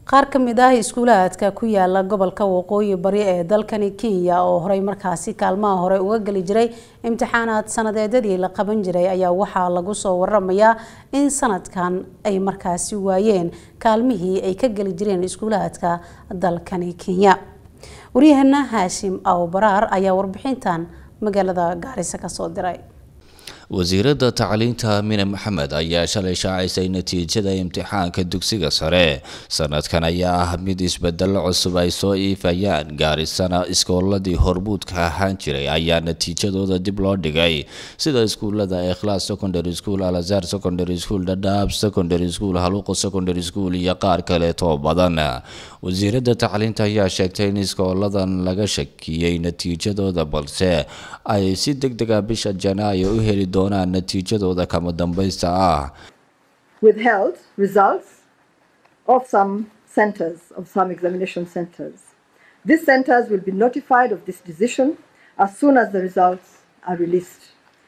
qaar ka mid ah iskuulaadka ku yaala gobolka waqooyi bari ee dalkani kenya oo horey markaasi kaalmaha hore uga geli jiray imtixaanaad sanadeedyadii la qaban jiray ayaa waxaa lagu soo waramayaa in sanadkan ay markaasi waayeen kaalmihii ay ka geli jireen iskuulaadka dalkani kenya waryaheena haashim awbaraar ayaa warbixintan magaalada gaarisa kasoo diray wasiiradda tacliinta mine maxamed ayaa shalay shaacisay natiijada imtixaanka dugsiga sare sanadkan ayaa ah mid isbedelo cusub ay soo iifayaan gaarisana iskooladii hormuudka ahaan jiray ayaa natiijadooda dib loo dhigay sida iskuulada ikhlaas secondary school alazar secondary school dhadhaab secondary school haluuqo secondary school iyo qaar kaleetoo badan wasiiradda tacliinta ayaa sheegtay in iskooladan laga shakiyey natiijadooda balse ay si deg dega bisha janaayo u heli doonaan natiijadooda kama dambaysta ah withheld results of some centers of some examination centers these centers will be notified of this decision as soon as the results are released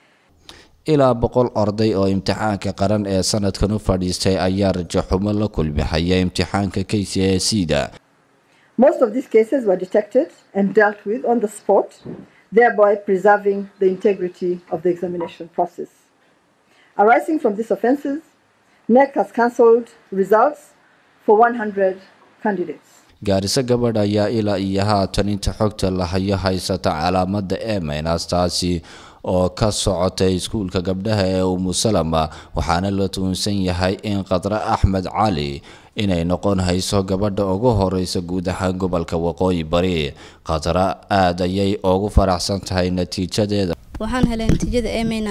ilaa boqol arday oo imtixaanka qaran ee sanadkan u fadhiistay ayaa rajaxumo la kulmixaya imtixaanka k c a c da most of these cases were detected and dealt with on the spot thereby preserving the integrity of the examination process. Arising from these offences, NEC has cancelled results for 100 candidates. gaariso gabadh ayaa ilaa iyo haatan inta xogta la hayo haysata calaamada emenas taasi oo ka socotay iskuulka gabdhaha ee umusalama waxaana la tuunsan yahay in khadre axmed cali inay noqon hayso gabadha ugu horeysa guud ahaan gobolka waqooyi bari khadra aada ayay ugu faraxsan tahay natiijadeeda waxaan helay natiijada emeyna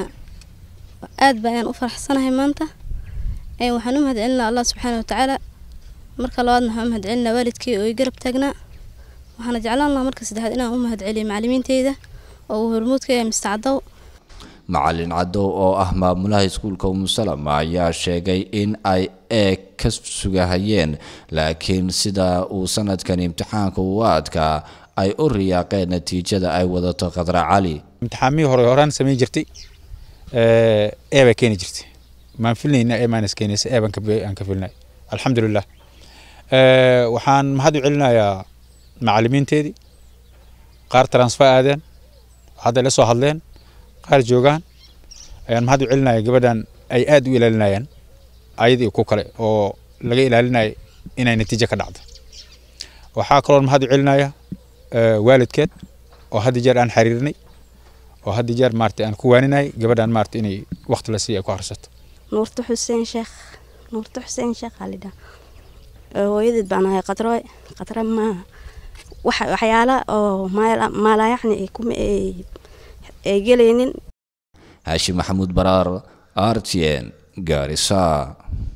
aad ba ayaan u faraxsanahay maanta waxaan u mahadcelinaa allah subxaana watacaala marka labaadna waxaan u mahadcelinaa waalidkii oo i garab taagnaa waxaana jeclaan lahaa marka saddexaad inaan u mahadceliyo macalimiinteyda oo uu hormuudka yahay mister cadow macalin cadow oo ah maamulaha iskuulka umusalama ayaa sheegay in ay eeg ka sugahayeen laakiin sida uu sanadkan imtixaanka u adkaa ay u riyaaqeen natiijada ay wadato khadra cali imtixaamihii hore horaan samayn jirtay ee baa keeni jirtay maan filnayna ee maanas keenaysa ee baan ka filnay alxamdulilah waxaan mahad u celinayaa macalimiinteedii qaar transfer aadeen hadda la soo hadleen qaar joogaan ayaan mahad u celinaya gabadhan ay aada u ilaalinayaan ayadii ku kale oo laga ilaalinaya inay natiijo ka dhacdo waxaa kaloo mahad u celinaya waalidkeed oo hadda jeer aan xiriirnay oo hadda jeer maarata aan ku waaninay gabadhan maarata inay waqti la siiya ay ku harsato nuurta xuseen sheekh nuurta xuseen sheekh alidha hooyadeed baan ahay qadraoy qadra ma waxyaala oo maalayacni kuma ay gelaynin haashim maxamuud baraar r t n gaarisa